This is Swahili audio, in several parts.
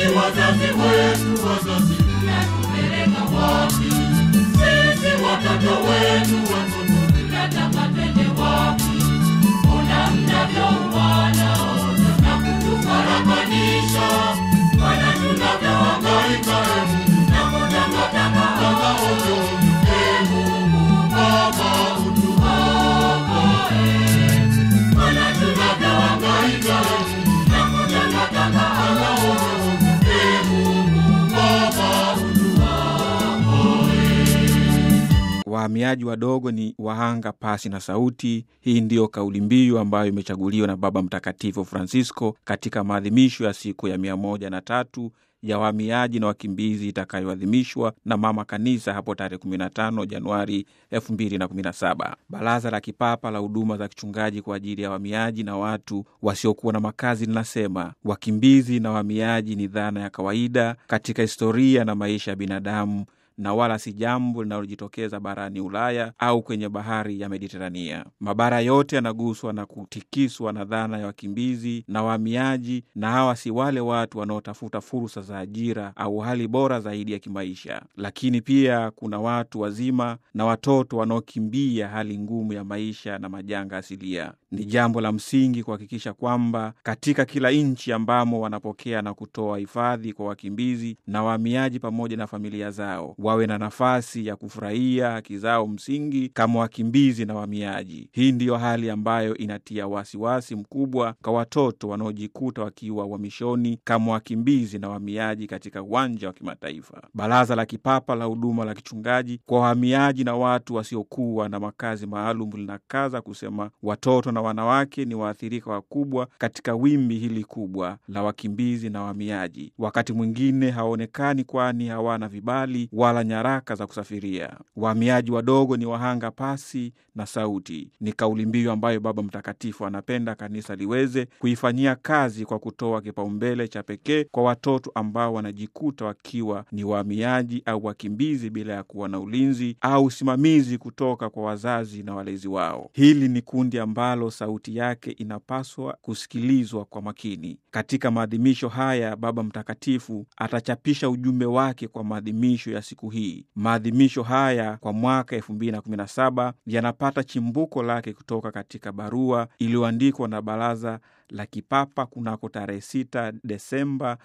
Sisi wazazi wetu, wazazi mnatupeleka wapi? Sisi watoto wenu, watoto mnataka twende wapi? Mbona mnavyouana na kutufarakanisha? Mbona tunavyohangaika na kutangatanga ovyo? Ee Mungu Baba, utuokoe. Mbona tunavyohangaika na kutangatanga ovyo? Ee Mungu Baba, Wahamiaji wadogo ni wahanga pasi na sauti. Hii ndiyo kauli mbiu ambayo imechaguliwa na Baba Mtakatifu Francisco katika maadhimisho ya siku ya mia moja na tatu ya wahamiaji na wakimbizi itakayoadhimishwa na Mama Kanisa hapo tarehe 15 Januari 2017. Baraza la Kipapa la Huduma za Kichungaji kwa ajili ya wahamiaji na watu wasiokuwa na makazi linasema wakimbizi na wahamiaji ni dhana ya kawaida katika historia na maisha ya binadamu na wala si jambo linalojitokeza barani Ulaya au kwenye bahari ya Mediterania. Mabara yote yanaguswa na kutikiswa na dhana ya wakimbizi na wahamiaji, na hawa si wale watu wanaotafuta fursa za ajira au hali bora zaidi ya kimaisha, lakini pia kuna watu wazima na watoto wanaokimbia hali ngumu ya maisha na majanga asilia. Ni jambo la msingi kuhakikisha kwamba katika kila nchi ambamo wanapokea na kutoa hifadhi kwa wakimbizi na wahamiaji pamoja na familia zao wawe na nafasi ya kufurahia haki zao msingi kama wakimbizi na wahamiaji. Hii ndiyo hali ambayo inatia wasiwasi wasi mkubwa kwa watoto wanaojikuta wakiwa uhamishoni kama wakimbizi na wahamiaji katika uwanja wa kimataifa. Baraza la Kipapa la Huduma la Kichungaji kwa wahamiaji na watu wasiokuwa na makazi maalum linakaza kusema watoto na wanawake ni waathirika wakubwa katika wimbi hili kubwa la wakimbizi na wahamiaji. Wakati mwingine hawaonekani, kwani hawana vibali wala nyaraka za kusafiria. Wahamiaji wadogo ni wahanga pasi na sauti. Ni kauli mbiu ambayo Baba Mtakatifu anapenda kanisa liweze kuifanyia kazi kwa kutoa kipaumbele cha pekee kwa watoto ambao wanajikuta wakiwa ni wahamiaji au wakimbizi bila ya kuwa na ulinzi au usimamizi kutoka kwa wazazi na walezi wao. Hili ni kundi ambalo sauti yake inapaswa kusikilizwa kwa makini. Katika maadhimisho haya, Baba Mtakatifu atachapisha ujumbe wake kwa maadhimisho ya siku hii. Maadhimisho haya kwa mwaka 2017 yanapata chimbuko lake kutoka katika barua iliyoandikwa na Baraza la Kipapa kunako tarehe 6 Desemba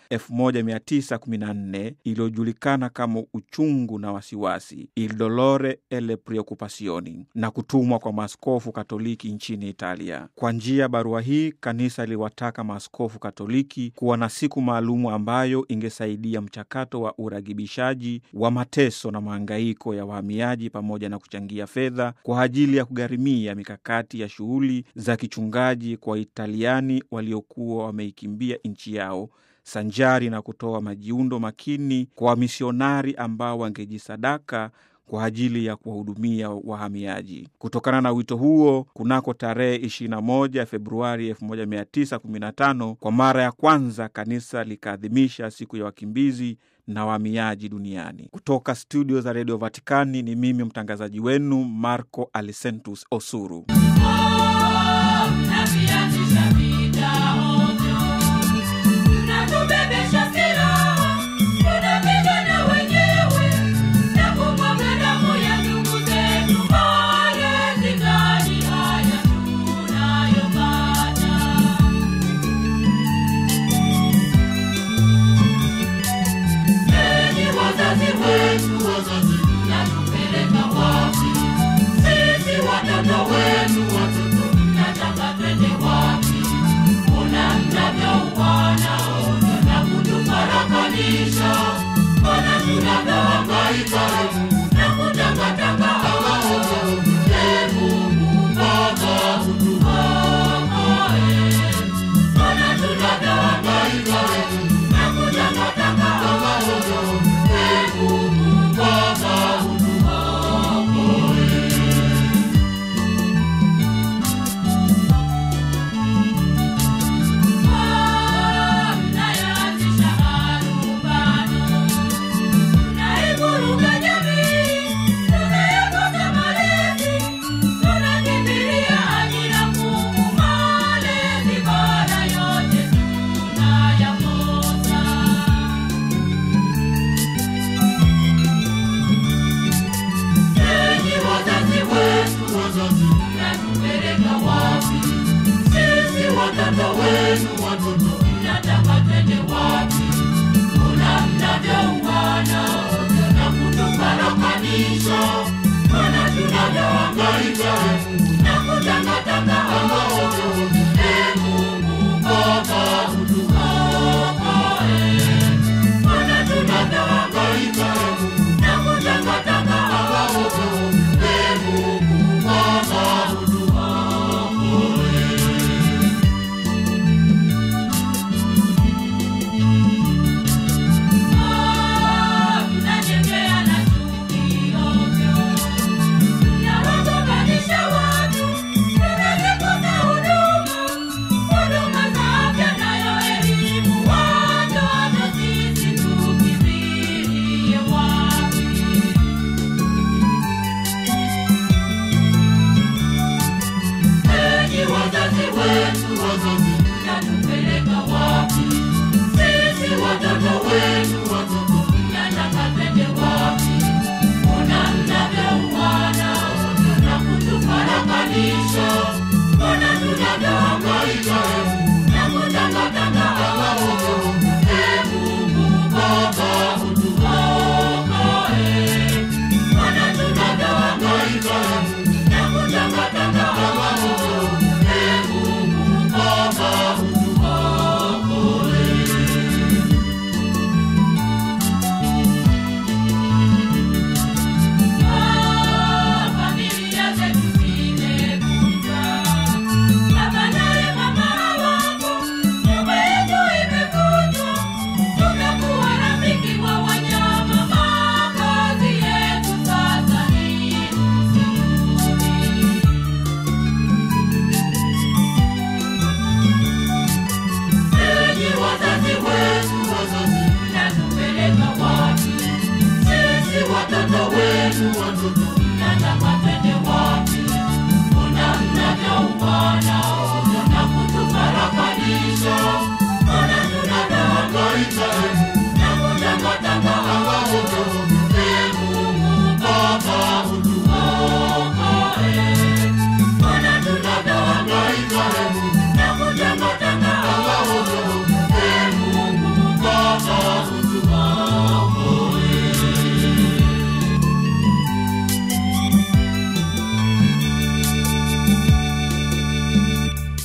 1914 iliyojulikana kama uchungu na wasiwasi, Il dolore e le preoccupazioni, na kutumwa kwa maaskofu Katoliki nchini Italia. Kwa njia ya barua hii, kanisa iliwataka maaskofu Katoliki kuwa na siku maalumu ambayo ingesaidia mchakato wa uragibishaji wa mateso na mahangaiko ya wahamiaji pamoja na kuchangia fedha kwa ajili ya kugharimia mikakati ya shughuli za kichungaji kwa Italiani waliokuwa wameikimbia nchi yao sanjari na kutoa majiundo makini kwa wamisionari ambao wangejisadaka kwa ajili ya kuwahudumia wahamiaji. Kutokana na wito huo, kunako tarehe 21 Februari 1915 kwa mara ya kwanza kanisa likaadhimisha siku ya wakimbizi na wahamiaji duniani. Kutoka studio za redio Vatikani ni mimi mtangazaji wenu Marco Alisentus Osuru. Oh